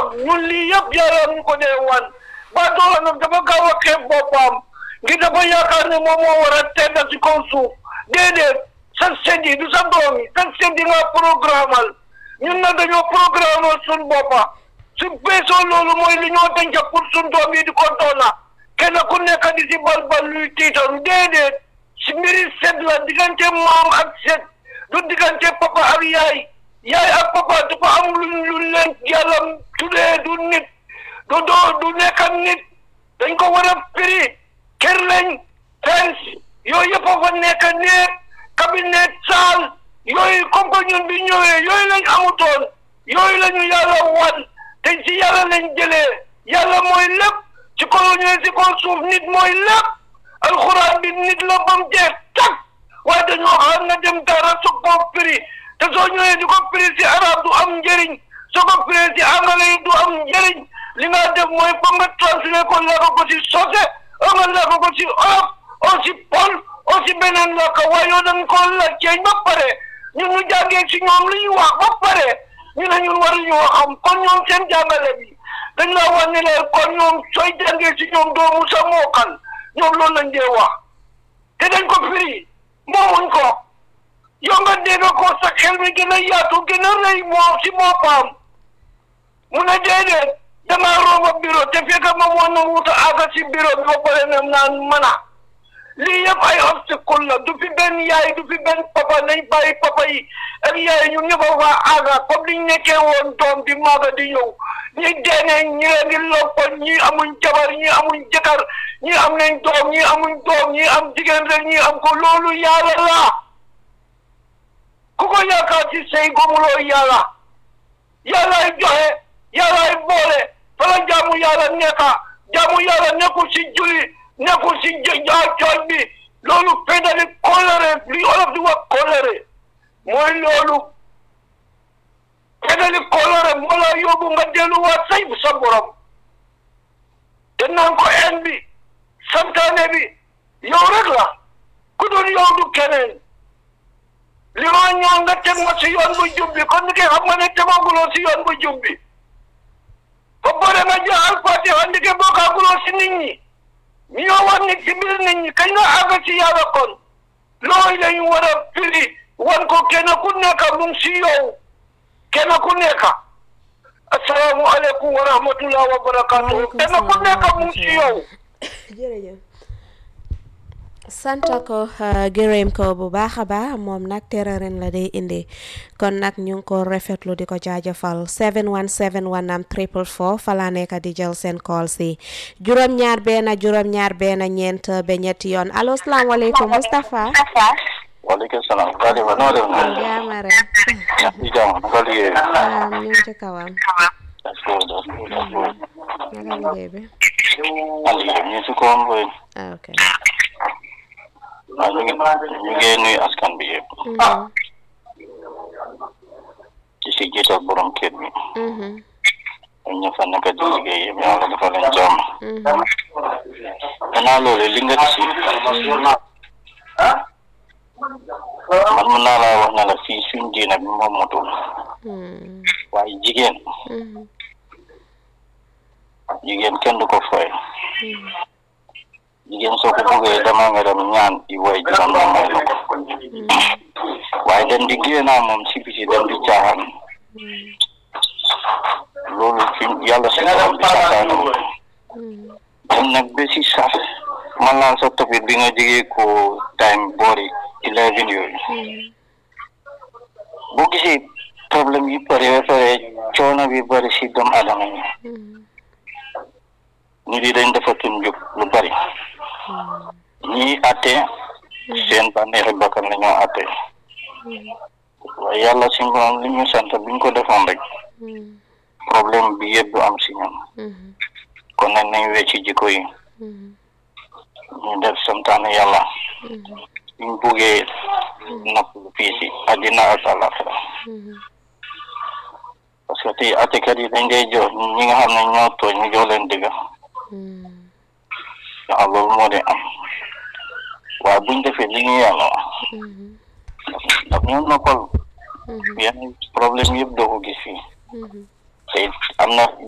nag ñun lii yëpp yàlla ñu ko dee wan ba doola nag dafa gaaw a xeeb boppam ngir dafa yaakaar ne moom moo war a tedda ci kaw suuf déedéet sa seddi du sa doom yi sa seddi nga programmal ñun nag dañoo programmal suñ boppa su beesoo loolu mooy li ñoo denc pour suñ doom yi di ko doona kenn ku nekk di si balbal luy tiitaru déedéet si mbiri set la diggante maam ak set du diggante papa ak yaay yaay ak papa dafa am luñ luñ leen yàlla tuddee du nit du doo du nekk nit dañ ko war a firi kër lañ fence yooyu yëpp a fa nekk néeg cabinet salle yooyu comme que ñun bi ñëwee yooyu lañ amutoon yooyu la ñu yàlla wan te ci yàlla lañ jëlee yàlla mooy lépp ci kaw ñëwee ci kaw suuf nit mooy lépp alxuraan bi nit la ba mu jeex tak waaye dañoo xam nga dem dara su ko firi te soo ñëwee di ko firi ci arab du am njëriñ soo ko firi ci anglais yi du am njëriñ li nga def mooy ba nga translé ko lekk ko ci sose o nga lekk ko ci olof o ci pol o ci beneen lakk waaye yow dañ ko laajte ba pare ñun ñu jàngee ci ñoom li ñu wax ba pare ñu ne ñun waruñu xam kon ñoom seen jàngale bi dañ la wax ne leen kon ñoom sooy jàngee ci ñoom doomu sa mookal ñoom loolu lañ dee wax te dañ ko firi moomuñ ko yow nga dégg ko sa xel mi gën a yaatu gën a rëy moo ci boppam mu ne déedéet damaa rooba bureau te fekk ma moo na wuta àgga ci bureau bi ba pare ne naan mana lii yëpp ay obstacle la du fi benn yaay du fi benn papa nañ bàyyi papa yi ak yaay ñu ñëpp a faa àgga comme liñ nekkee woon doom di maaga di ñëw ñi deenee ñi leen di loppoon ñi amuñ jabar ñi amuñ jëkkër ñi am nañ doom ñi amuñ doom ñi am jigéen rek ñi am ko loolu yàlla la ku ko yaakaar ci sëy gomuloo yàlla yàllaay joxe yàllaay boole fala jaamu yàlla nekka jaamu yàlla nekkul ci julli nekkul ci cooj bi loolu feddali kóllëre li olof di wax kóllëre mooy loolu feddali kóllëre moo la yóbbu nga delluwaat say bu sa borom te naan ko en bi santaane bi yow rek la ku doon yow du keneen li ma ñëw nga teg ma si yoon bu jub bi kon ni ke xam nga ne tegaguloo si yoon bu jub bi ba pare nga jël alfatiha ndike bokkaaguloo si nit ñi ñoo wax nit ci biir nit ñi kañ nga àgg ci yàlla kon loolu lañu war a firi wan ko kenn ku nekk mu ngi si yow kenn ku nekk asalaamualeykum wa rahmatullah wa barakatuh kenn ku nekk mu ngi si yow jërëjëf sant ko gërëm ko bu baax a baax moom nag terrain la day indi kon nag ñu ngi ko rafetlu di ko jaajëfal 717 am triple four fa laa nekk di jël seen call si juróom-ñaar benn juróom-ñaar benn ñeent ba ñetti yoon allo salaamaaleykum Moustapha. waaleykum salaam. Kadima noo def noonu. jaama rek. ci jàmm naka liggéey. waaw ñu ngi ci kawam. that's good that's good that's good. naka liggéey bi. man liggéey ñu si kawam boy. ah ok. waaw ñu ngi ñu ngi nuyu askan bi yëpp. ci si jiital borom kër bi. ñun ña fa nekk di liggéey yëpp yàlla dafa leen jàmm. gannaaw loolu li nga ci. man mun naa laa wax ne la fii suñ diina bi moom motul. waaye jigéen. jigéen kenn du ko fooy. jigéen soo ko bëggee dama nga dem ñaan i way juróom ñu may la ko waaye dem di génnaa moom si biti dem di caaxaan loolu fi yàlla si borom bi santaane ko dem nag ba si sax man naan sa topic bi nga jógee ko time boori eleven yooyu boo gisee problème yi bëri ba pare coono bi bëri si doomu adama yi nit yi dañ defatul njub lu bëri ñii atte seen bànneexi bakkan la ñoo atte waaye yàlla si ngoon li ñu sant buñ ko defoon rek problème bi yëpp du am si ñoom kon nag nañ wecci jikko yi ñu def santaane yàlla buñ buggee napp lu fii si àddina ak àllaaxira parce que tey attekat yi dañ dee jox ñi nga xam ne ñoo tooñ ñu jox leen dëgg waaw loolu moo di am waaye buñ defee li ñu yàlla wax daf ñu noppal yenn problème yëpp doo ko gis fii te am na